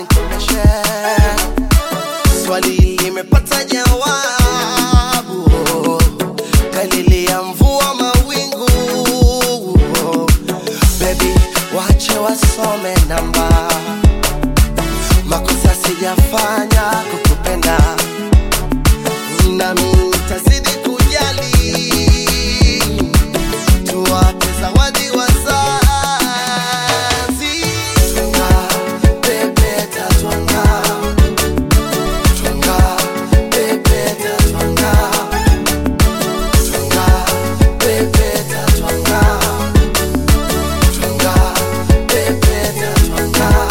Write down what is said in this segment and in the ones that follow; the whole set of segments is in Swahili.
nikomeshe swali limepata jawabu dalili ya mvua mawingu bebi wache wasome namba makosa sijafanya kukupenda nami nitazidi kujali tuwape zawadi wazazi Twanga, pepeta, twanga. Twanga, pepeta, twanga. Twanga, pepeta, twanga. Twanga, pepeta, twanga.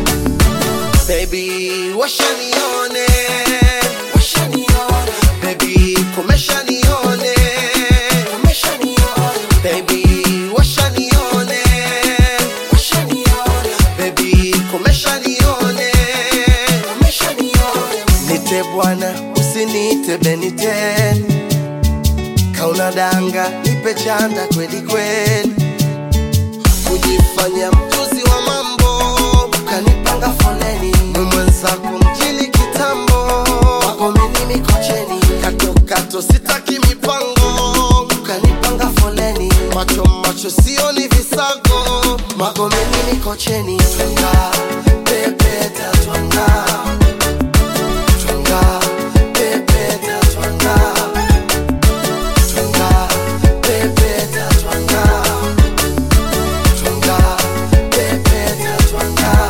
Baby, washanione washanione baby komesha nione komesha nione baby washanione washanione baby komesha nione komesha nione nite bwana usiniite beniten kauna danga nipe chanda kweli kweli kujifanya mjuzi wa mambo ukanipanga foleni mwenzako mjini kitambo wagomeni mikocheni katokato sitaki mipango ukanipanga foleni macho macho sioni visago magomeni mikocheni twanga pepeta twanga twanga pepeta twanga twanga pepeta twanga twanga pepeta twanga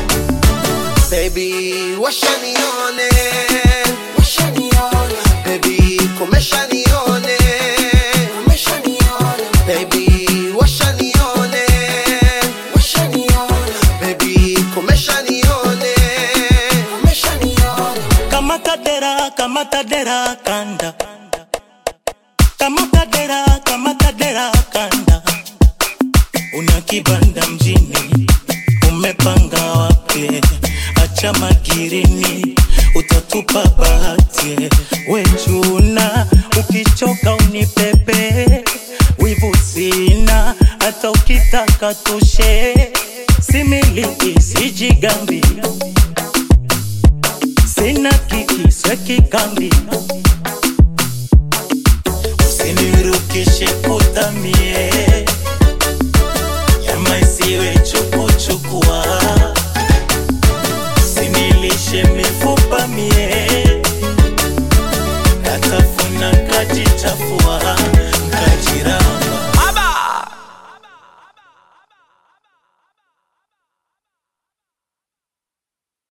baby washanione washanione baby komesha nione komesha nione baby washanione washanione baby komesha nione komesha nione kamata dera kamata dera kanda kamata dera kamata dera kanda una kibanda mjini umepanga wapi acha magirini utatupa bahati wechuna ukichoka unipepe wivu sina hata ukitaka tushe similiki sijigambi sina kiki sweki kambi usinirukishe kutamie nyama isiwe chukuchukua sinilishe mifupa mie